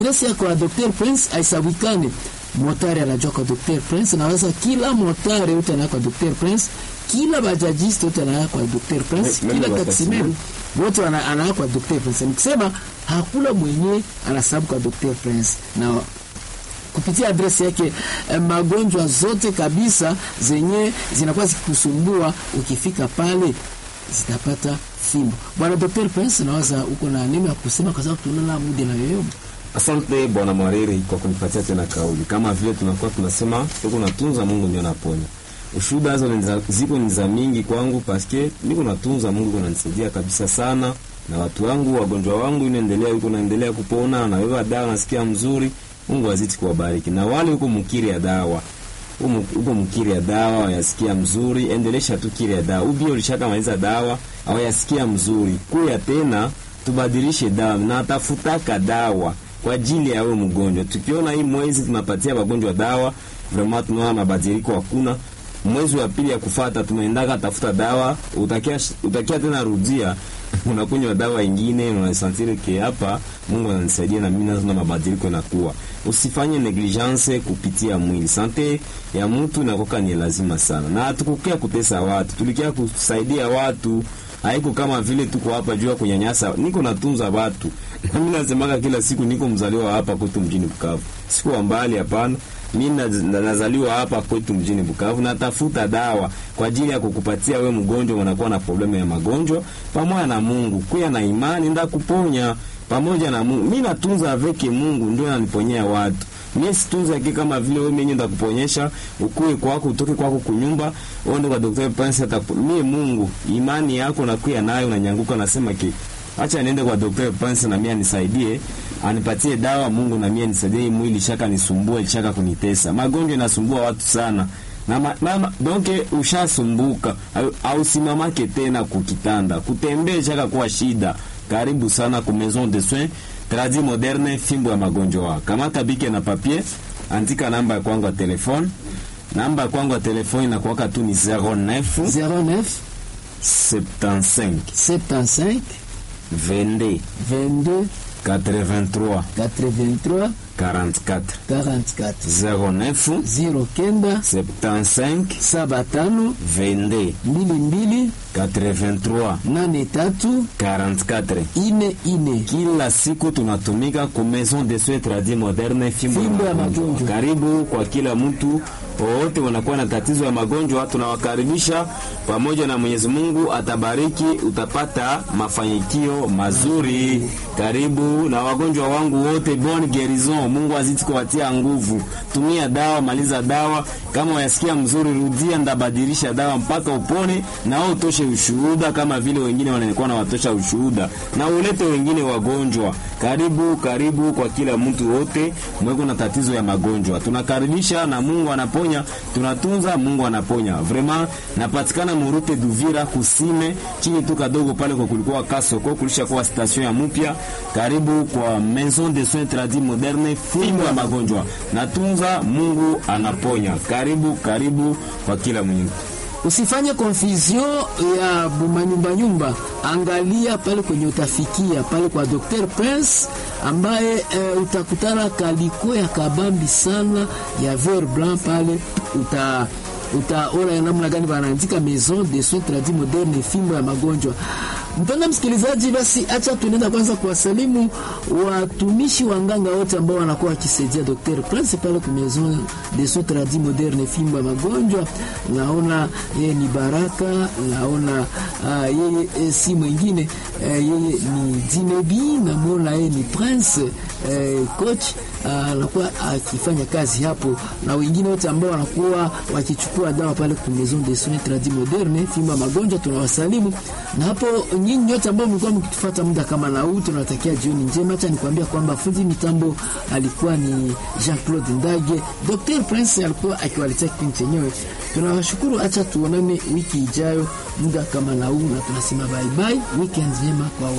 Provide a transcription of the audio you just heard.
adresi ya kwa Dr. Prince aisabikane motari anajua kwa Dr. Prince, naweza kila motari yote anaya kwa Dr. Prince, kila bajajiste yote anaya kwa Dr. Prince, Meme kila wa taximen wote wana- anaya kwa Dr. Prince. Nikisema hakuna mwenye anasababu kwa Dr. Prince na kupitia adresi yake eh, magonjwa zote kabisa zenye zinakuwa zikikusumbua ukifika pale zitapata fimbo. Bwana Dr. Prince, nawaza uko na neno ya kusema kwa sababu tunaona muda na yoyo. Asante bwana Mwariri kwa kunipatia tena kauli. Kama vile tunakuwa tunasema tuko natunza Mungu ndio anaponya. Ushuhuda hizo ni za- ziko ni za mingi kwangu paske niko natunza Mungu kunanisaidia kabisa sana na watu wangu wagonjwa wangu inaendelea yuko naendelea kupona na wewe dawa nasikia mzuri. Mungu azidi kuwabariki. Na wale huko mkiri ya dawa Umu- uko mkiri ya dawa yasikia mzuri, endelesha tu kiri ya dawa. Ubi ulishaka maliza dawa au yasikia mzuri, kuya tena tubadilishe dawa na tafutaka dawa kwa ajili ya wewe mgonjwa. Tukiona hii mwezi tunapatia wagonjwa dawa, vraiment tunaona mabadiliko hakuna. Mwezi wa pili ya kufata tunaendaka tafuta dawa, utakia utakia tena rudia unakunywa dawa ingine, unasantire ke hapa Mungu ananisaidia na mimi nazo na mabadiliko yanakuwa. Usifanye negligence kupitia mwili. Sante ya mtu inakoka ni lazima sana, na hatukukia kutesa watu, tulikia kusaidia watu. Haiko kama vile tuko hapa juu ya kunyanyasa. Niko natunza watu na mimi nasemaga kila siku, niko mzaliwa hapa kwetu mjini Bukavu, sikuwa mbali, hapana. Mimi na- na- nazaliwa hapa kwetu mjini Bukavu, natafuta dawa kwa ajili ya kukupatia we mgonjwa, unakuwa na problemu ya magonjwa, pamoja na Mungu kuya na imani nda kuponya pamoja na Mungu. Mimi natunza aveke Mungu ndio ananiponyea watu. Mimi situnza yake kama vile wewe mwenyewe ndakuponyesha ukue kwako utoke kwako kunyumba uende kwa daktari Prince atakupo. Mimi Mungu imani yako nakuya nayo unanyanguka nasema ke acha niende kwa daktari Prince na mimi anisaidie anipatie dawa Mungu na mimi anisaidie hii mwili shaka nisumbue shaka kunitesa. Magonjwa yanasumbua watu sana. Na ma, ma, ma, donke ushasumbuka au- ausimamake tena kukitanda kutembea shaka kuwa shida karibu sana ku maison de soins tradi moderne fimbo ya magonjwa kamata bike na papier andika namba ya kwangu ya telefone namba ya kwangu ya telefone inakuwaka tu ni 09 09 75 75 22 22 83 83 44 44 09 09 75 saba tano 22 mbili mbili 83 nane tatu 44 ine ine. kila siku tunatumika ku maison de soins tradis moderne fimbo, Fimbo ya ya magonjwa. magonjwa. Karibu kwa kila mtu wote wanakuwa na tatizo ya magonjwa, tunawakaribisha pamoja na Mwenyezi Mungu atabariki, utapata mafanikio mazuri. Karibu na wagonjwa wangu wote, bonne guérison. Mungu azidi kuwatia nguvu. Tumia dawa, maliza dawa. Kama wayasikia mzuri, rudia, ndabadilisha dawa mpaka upone, na wewe utoshe ushuhuda kama vile wengine wanakuwa na watosha ushuhuda, na ulete wengine wagonjwa. Karibu, karibu kwa kila mtu wote mweko na tatizo ya magonjwa, tunakaribisha na Mungu anaponya, tunatunza, Mungu anaponya. Vraiment napatikana Murute Duvira kusime chini tu kadogo pale kwa kulikuwa Kasoko, kulisha kuwa station ya mpya. Karibu kwa Maison de Soins Tradis Moderne, fimbo ya magonjwa, natunza, Mungu anaponya. Karibu, karibu kwa kila mwenye Usifanye confusion ya bumanyumba nyumba, angalia pale kwenye utafikia pale kwa Dr. Prince ambaye e, utakutana kaliko ya kabambi sana ya ver blanc pale uta utaona namna gani wanaandika maison de soins tradis moderne fimbo ya magonjwa. Mpenda msikilizaji, basi acha tunaenda kwanza kuwasalimu watumishi wa nganga wote ambao wanakuwa wakisaidia Dr. Prince pale kwa maison de soins tradis moderne fimbo ya magonjwa. Naona yeye ni Baraka, naona uh, yeye eh, si mwingine uh, yeye ni Dinebi, namwona yeye ni Prince uh, coach anakuwa akifanya kazi hapo na wengine wote ambao wanakuwa wakichukua dawa pale kwa Maison de Soins Tradis Moderne fimba magonjwa, tunawasalimu na hapo nyinyi nyote ambao mlikuwa mkitufuata muda kama na huu, tunawatakia jioni njema. Acha nikwambia kwamba fundi mitambo alikuwa ni Jean-Claude Ndage, Dr. Prince alikuwa akiwaletea kipindi chenyewe. Tunawashukuru, acha tuonane wiki ijayo muda kama na huu, na tunasema bye bye, weekend njema kwa